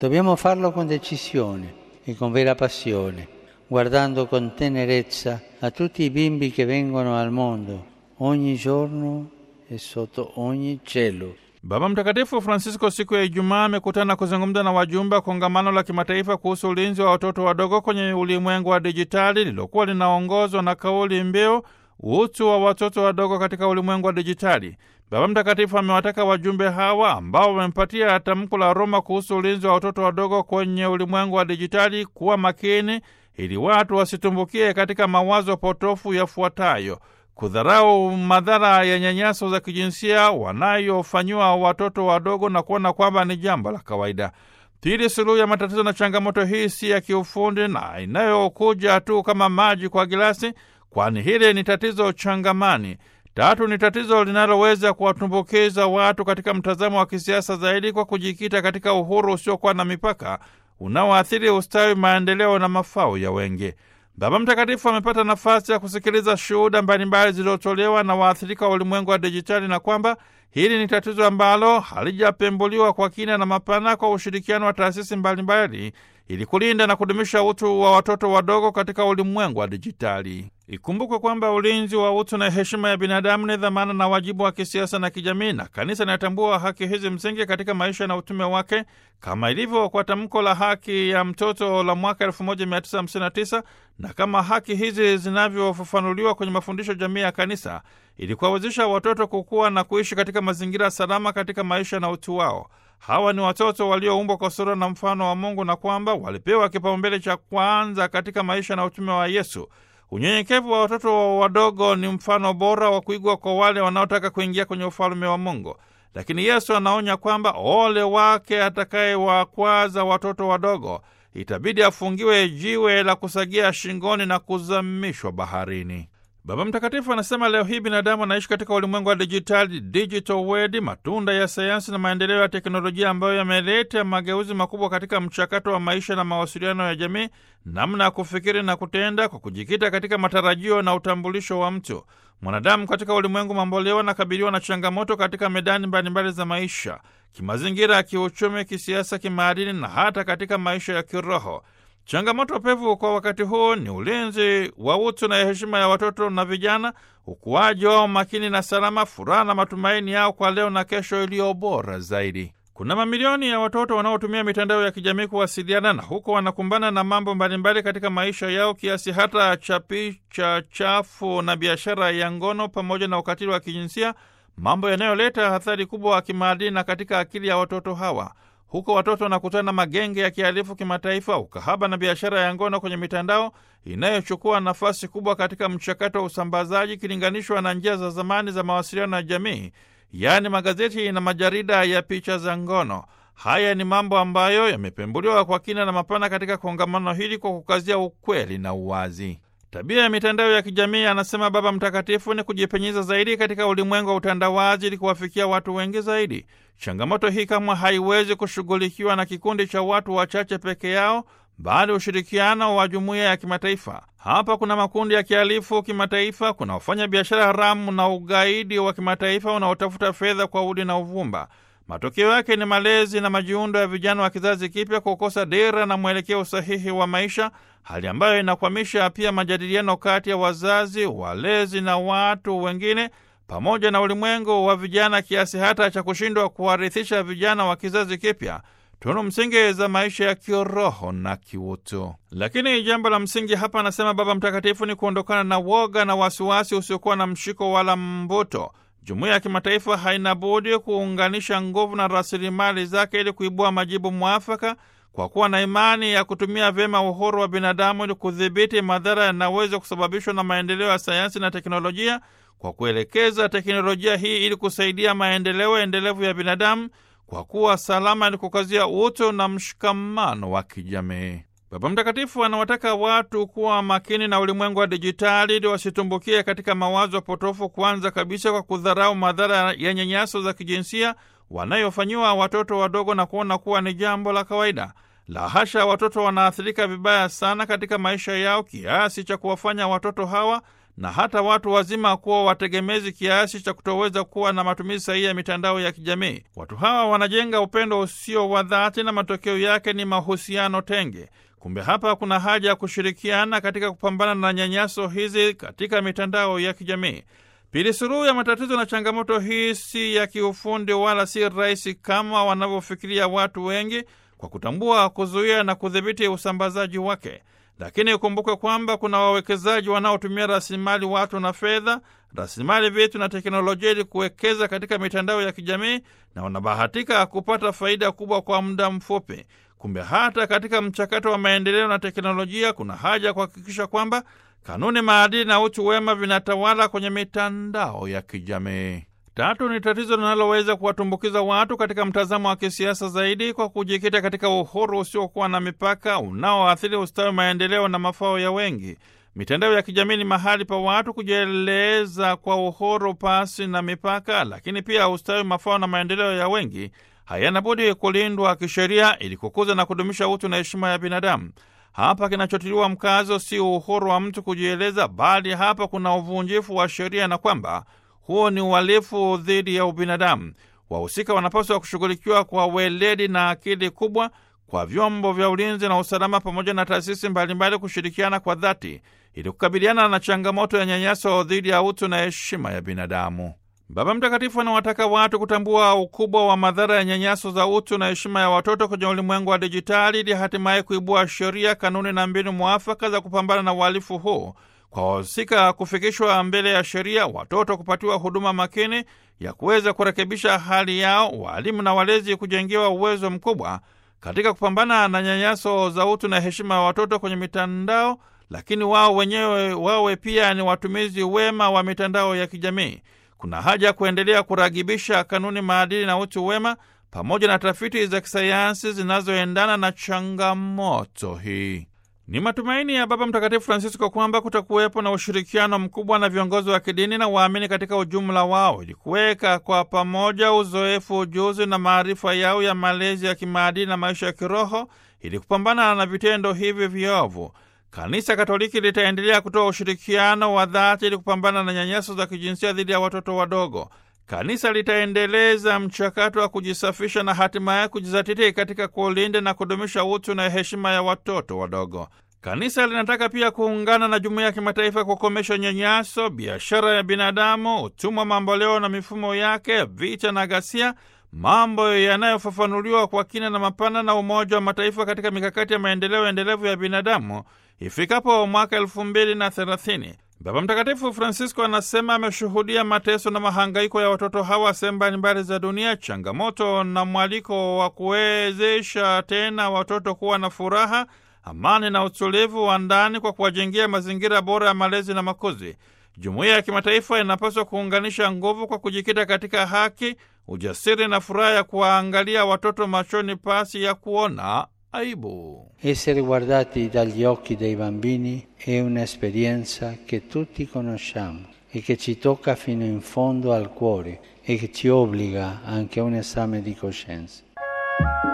Dobbiamo farlo con decisione e con vera passione, guardando con tenerezza a tutti i bimbi che vengono al mondo ogni giorno e sotto ogni cielo. Baba Mtakatifu Francisco siku ya Ijumaa amekutana kuzungumza na wajumbe wa kongamano la kimataifa kuhusu ulinzi wa watoto wadogo kwenye ulimwengu wa dijitali lililokuwa linaongozwa na kauli mbiu utu wa watoto wadogo katika ulimwengu wa dijitali. Baba Mtakatifu amewataka wajumbe hawa ambao wamempatia tamko la Roma kuhusu ulinzi wa watoto wadogo kwenye ulimwengu wa dijitali kuwa makini ili watu wasitumbukie katika mawazo potofu yafuatayo: kudharau madhara ya nyanyaso za kijinsia wanayofanyiwa watoto wadogo na kuona kwamba ni jambo la kawaida. Pili, suluhu ya matatizo na changamoto hii si ya kiufundi na inayokuja tu kama maji kwa gilasi, kwani hili ni tatizo changamani. Tatu, ni tatizo linaloweza kuwatumbukiza watu katika mtazamo wa kisiasa zaidi kwa kujikita katika uhuru usiokuwa na mipaka unaoathiri ustawi, maendeleo na mafao ya wengi. Baba Mtakatifu amepata nafasi ya kusikiliza shuhuda mbalimbali zilizotolewa na waathirika wa ulimwengu wa dijitali na kwamba hili ni tatizo ambalo halijapembuliwa kwa kina na mapana kwa ushirikiano wa taasisi mbalimbali ili kulinda na kudumisha utu wa watoto wadogo katika ulimwengu wa dijitali. Ikumbukwe kwamba ulinzi wa utu na heshima ya binadamu ni dhamana na wajibu wa kisiasa na kijamii, na kanisa linatambua haki hizi msingi katika maisha na utume wake, kama ilivyo kwa tamko la haki ya mtoto la mwaka 1959 na kama haki hizi zinavyofafanuliwa kwenye mafundisho jamii ya kanisa, ili kuwawezesha watoto kukua na kuishi katika mazingira salama katika maisha na utu wao. Hawa ni watoto walioumbwa kwa sura na mfano wa Mungu na kwamba walipewa kipaumbele cha kwanza katika maisha na utume wa Yesu. Unyenyekevu wa watoto wadogo ni mfano bora wa kuigwa kwa wale wanaotaka kuingia kwenye ufalume wa Mungu. Lakini Yesu anaonya kwamba ole wake atakayewakwaza watoto wadogo, itabidi afungiwe jiwe la kusagia shingoni na kuzamishwa baharini. Baba Mtakatifu anasema leo hii binadamu anaishi katika ulimwengu wa dijitali, digital world, matunda ya sayansi na maendeleo ya teknolojia ambayo yameleta mageuzi makubwa katika mchakato wa maisha na mawasiliano ya jamii, namna ya kufikiri na kutenda, kwa kujikita katika matarajio na utambulisho wa mtu. Mwanadamu katika ulimwengu mamboleo anakabiliwa na changamoto katika medani mbalimbali za maisha, kimazingira, ya kiuchumi, kisiasa, kimaadili na hata katika maisha ya kiroho. Changamoto pevu kwa wakati huu ni ulinzi wa utu na heshima ya watoto na vijana, ukuaji wao makini na salama, furaha na matumaini yao kwa leo na kesho iliyo bora zaidi. Kuna mamilioni ya watoto wanaotumia mitandao ya kijamii kuwasiliana na huko wanakumbana na mambo mbalimbali katika maisha yao, kiasi hata cha picha chafu na biashara ya ngono pamoja na ukatili wa kijinsia, mambo yanayoleta athari kubwa wa kimaadili na katika akili ya watoto hawa. Huko watoto wanakutana na magenge ya kihalifu kimataifa, ukahaba na biashara ya ngono kwenye mitandao inayochukua nafasi kubwa katika mchakato wa usambazaji ikilinganishwa na njia za zamani za mawasiliano ya jamii, yaani magazeti na majarida ya picha za ngono. Haya ni mambo ambayo yamepembuliwa kwa kina na mapana katika kongamano hili kwa kukazia ukweli na uwazi. Tabia ya mitandao ya kijamii, anasema Baba Mtakatifu, ni kujipenyeza zaidi katika ulimwengu wa utandawazi ili kuwafikia watu wengi zaidi. Changamoto hii kamwe haiwezi kushughulikiwa na kikundi cha watu wachache peke yao, bali ushirikiano wa jumuiya ya kimataifa. Hapa kuna makundi ya kihalifu kimataifa, kuna wafanya biashara haramu na ugaidi wa kimataifa unaotafuta fedha kwa udi na uvumba. Matokeo yake ni malezi na majiundo ya vijana wa kizazi kipya kukosa dira na mwelekeo sahihi wa maisha, hali ambayo inakwamisha pia majadiliano kati ya wazazi, walezi na watu wengine pamoja na ulimwengu wa vijana, kiasi hata cha kushindwa kuwarithisha vijana wa kizazi kipya tunu msingi za maisha ya kiroho na kiutu. Lakini jambo la msingi hapa, anasema Baba Mtakatifu, ni kuondokana na woga na wasiwasi usiokuwa na mshiko wala mbuto. Jumuiya ya kimataifa haina budi kuunganisha nguvu na rasilimali zake ili kuibua majibu mwafaka, kwa kuwa na imani ya kutumia vyema uhuru wa binadamu ili kudhibiti madhara yanaweza kusababishwa na maendeleo ya sayansi na teknolojia, kwa kuelekeza teknolojia hii ili kusaidia maendeleo endelevu ya binadamu, kwa kuwa salama ili kukazia utu na mshikamano wa kijamii. Baba Mtakatifu anawataka watu kuwa makini na ulimwengu wa dijitali ili wasitumbukie katika mawazo potofu, kwanza kabisa kwa kudharau madhara ya nyanyaso za kijinsia wanayofanyiwa watoto wadogo na kuona kuwa ni jambo la kawaida. La hasha, watoto wanaathirika vibaya sana katika maisha yao kiasi cha kuwafanya watoto hawa na hata watu wazima kuwa wategemezi kiasi cha kutoweza kuwa na matumizi sahihi ya mitandao ya kijamii. Watu hawa wanajenga upendo usio wa dhati na matokeo yake ni mahusiano tenge. Kumbe hapa kuna haja ya kushirikiana katika kupambana na nyanyaso hizi katika mitandao ya kijamii. Pili, suluhu ya matatizo na changamoto hii si ya kiufundi wala si rahisi kama wanavyofikiria watu wengi, kwa kutambua, kuzuia na kudhibiti usambazaji wake. Lakini ukumbuke kwamba kuna wawekezaji wanaotumia rasilimali watu na fedha, rasilimali vitu na teknolojia ili kuwekeza katika mitandao ya kijamii na wanabahatika kupata faida kubwa kwa muda mfupi. Kumbe hata katika mchakato wa maendeleo na teknolojia kuna haja ya kuhakikisha kwamba kanuni, maadili na utu wema vinatawala kwenye mitandao ya kijamii. Tatu ni tatizo linaloweza kuwatumbukiza watu katika mtazamo wa kisiasa zaidi kwa kujikita katika uhuru usiokuwa na mipaka unaoathiri ustawi, maendeleo na mafao ya wengi. Mitandao ya kijamii ni mahali pa watu kujieleza kwa uhuru pasi na mipaka, lakini pia ustawi, mafao na maendeleo ya wengi hayana budi kulindwa kisheria ili kukuza na kudumisha utu na heshima ya binadamu. Hapa kinachotiliwa mkazo si uhuru wa mtu kujieleza, bali hapa kuna uvunjifu wa sheria na kwamba huo ni uhalifu dhidi ya ubinadamu. Wahusika wanapaswa kushughulikiwa kwa weledi na akili kubwa, kwa vyombo vya ulinzi na usalama pamoja na taasisi mbalimbali kushirikiana kwa dhati ili kukabiliana na changamoto ya nyanyaso dhidi ya utu na heshima ya binadamu. Baba Mtakatifu anawataka watu kutambua ukubwa wa madhara ya nyanyaso za utu na heshima ya watoto kwenye ulimwengu wa dijitali ili hatimaye kuibua sheria, kanuni na mbinu mwafaka za kupambana na uhalifu huu kwa wahusika kufikishwa mbele ya sheria, watoto kupatiwa huduma makini ya kuweza kurekebisha hali yao, waalimu na walezi kujengewa uwezo mkubwa katika kupambana na nyanyaso za utu na heshima ya watoto kwenye mitandao, lakini wao wenyewe wawe pia ni watumizi wema wa mitandao ya kijamii. Kuna haja ya kuendelea kuragibisha kanuni, maadili na utu wema pamoja na tafiti za kisayansi zinazoendana na changamoto hii. Ni matumaini ya Baba Mtakatifu Francisco kwamba kutakuwepo na ushirikiano mkubwa na viongozi wa kidini na waamini katika ujumla wao ili kuweka kwa pamoja uzoefu, ujuzi na maarifa yao ya malezi ya kimaadili na maisha ya kiroho ili kupambana na vitendo hivi viovu. Kanisa Katoliki litaendelea kutoa ushirikiano wa dhati ili kupambana na nyanyaso za kijinsia dhidi ya watoto wadogo. Kanisa litaendeleza mchakato wa kujisafisha na hatimaye kujizatiti katika kulinda na kudumisha utu na heshima ya watoto wadogo. Kanisa linataka pia kuungana na jumuiya ya kimataifa kukomesha nyanyaso, biashara ya binadamu, utumwa mamboleo na mifumo yake, vita na ghasia, mambo yanayofafanuliwa kwa kina na mapana na Umoja wa Mataifa katika mikakati ya maendeleo endelevu ya binadamu ifikapo mwaka elfu mbili na thelathini. Baba Mtakatifu Francisco anasema ameshuhudia mateso na mahangaiko ya watoto hawa sehemu mbalimbali za dunia, changamoto na mwaliko wa kuwezesha tena watoto kuwa na furaha, amani na utulivu wa ndani kwa kuwajengea mazingira bora ya malezi na makuzi. Jumuiya ya kimataifa inapaswa kuunganisha nguvu kwa kujikita katika haki, ujasiri na furaha ya kuwaangalia watoto machoni pasi ya kuona aibu. Essere guardati dagli occhi dei bambini è un'esperienza che tutti conosciamo e che ci tocca fino in fondo al cuore e che ci obbliga anche a un esame di coscienza.